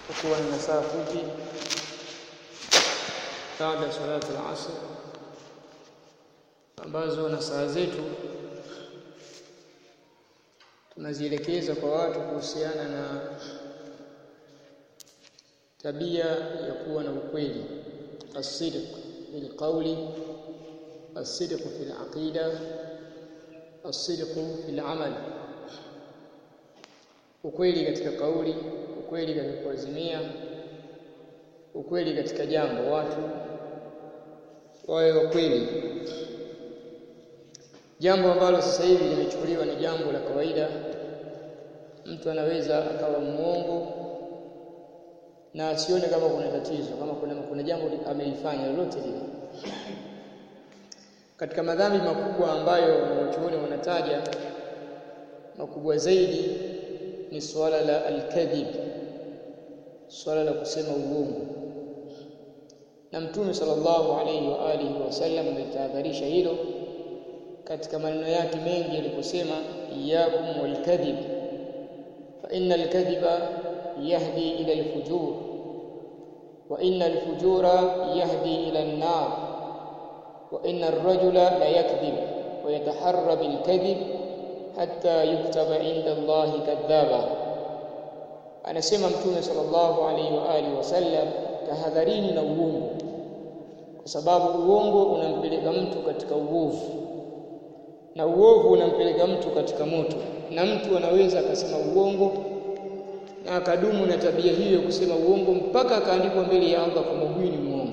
kukiwa na saa fupi baada ya salatu al-asr ambazo na saa zetu tunazielekeza kwa watu kuhusiana na tabia ya kuwa na ukweli as-sidq bil qawli as-sidq fil aqida as-sidq fil amal ukweli katika kauli ukweli katika kuazimia ukweli katika jambo watu wawe wakweli jambo ambalo sasa hivi limechukuliwa ni jambo la kawaida mtu anaweza akawa muongo na asione kama kuna tatizo kama kuna, kuna jambo amelifanya lolote lile katika madhambi makubwa ambayo wanachuoni wanataja makubwa zaidi ni swala la al-kadhib swala la kusema uongo na mtume sallallahu alayhi wa alihi wasallam ametahadharisha hilo katika maneno yake mengi aliposema iyyakum walkadhib fa innal kadhiba yahdi ila alfujur wa innal fujura yahdi ila an-nar wa innar rajula la yakdhib wa yataharra bil kadhib hatta yuktaba inda Allah kadhaba anasema mtume sallallahu alaihi wa alihi wasallam tahadharini na uongo kwa sababu uongo unampeleka mtu katika uovu na uovu unampeleka mtu katika moto na mtu anaweza akasema uongo na akadumu na tabia hiyo kusema uongo mpaka akaandikwa mbele ya Allah kwamba huyu ni muongo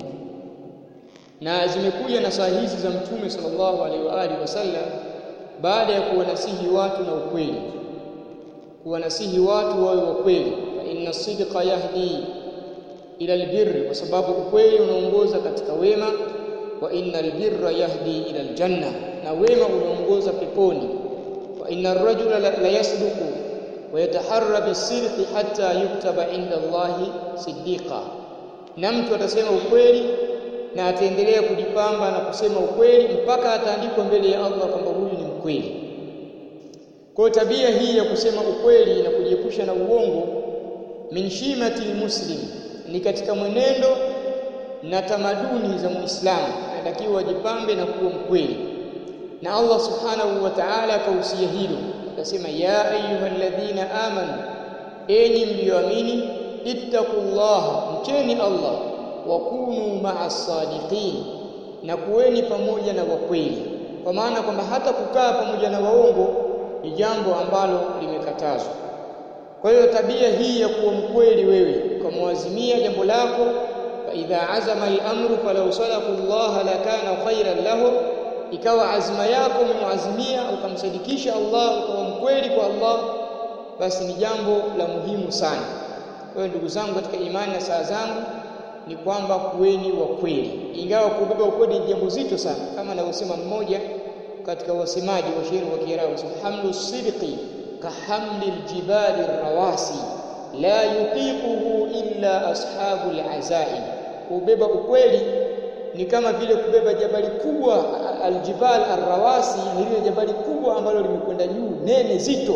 na zimekuja na saa hizi za mtume sallallahu alaihi wa alihi wasallam baada ya kuwanasihi watu na ukweli kuwanasihi watu wawe wa kweli fa inna sidqa yahdi ila albirri kwa sababu ukweli unaongoza katika wema wa inna albirra yahdi ila aljanna na wema unaongoza peponi wa inna arrajula la, la yasduqu wa yataharra bisidqi hatta yuktaba inda Allahi siddiqa na mtu atasema ukweli na ataendelea kujipamba na kusema ukweli mpaka ataandikwa mbele ya Allah kwamba huyu ni mkweli kwa tabia hii ya kusema ukweli na kujiepusha na uongo min shimati muslim ni katika mwenendo na tamaduni za Muislamu anatakiwa ajipambe na kuwa mkweli na Allah subhanahu wa ta'ala akahusia hilo akasema ya ayyuhalladhina amanu enyi mlioamini ittaqullaha mcheni Allah wa kunu ma'as sadiqin na kuweni pamoja na wakweli kwa maana kwamba hata kukaa pamoja na waongo ni jambo ambalo limekatazwa kwa hiyo tabia hii ya kuwa mkweli wewe ukamwazimia jambo lako fa idha azama al-amru falau sadaqu Allah lakana khairan lahu ikawa azma yako umemwazimia ukamsadikisha Allah ukawa mkweli kwa Allah basi ni jambo la muhimu sana kwa hiyo ndugu zangu katika imani na saa zangu ni kwamba kuweni wa kweli ingawa kubeba ukweli ni jambo zito sana kama anavyosema mmoja katika wasemaji wa shairi wa Kiarabu hamlu sidqi kahamli aljibali rawasi la yutiquhu illa ashabu alazaim kubeba ukweli ni kama vile kubeba jabali kubwa aljibal arrawasi lile jabali kubwa ambalo limekwenda juu nene zito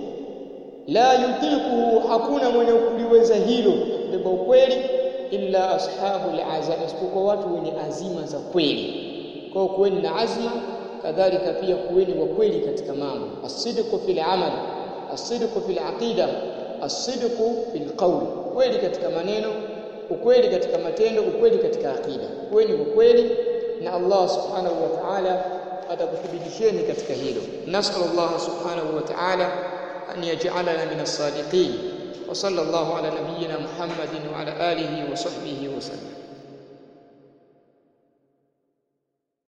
la yutiquhu hakuna mwenye kuliweza hilo kubeba ukweli illa ashabu alazaim isipokuwa watu wenye azima za kweli kwa kuweni na azma kadhalika pia kuweni wa kweli katika mambo as-sidqu fil amal as-sidqu fil aqida as-sidqu fil qawl kweli katika maneno ukweli katika matendo ukweli katika aqida kuweni wa kweli na Allah subhanahu wa ta'ala atakuthibitisheni katika hilo nasallallahu subhanahu wa ta'ala an yaj'alana min as-sadiqin wa sallallahu ala nabiyyina muhammadin wa ala alihi wa sahbihi wa sallam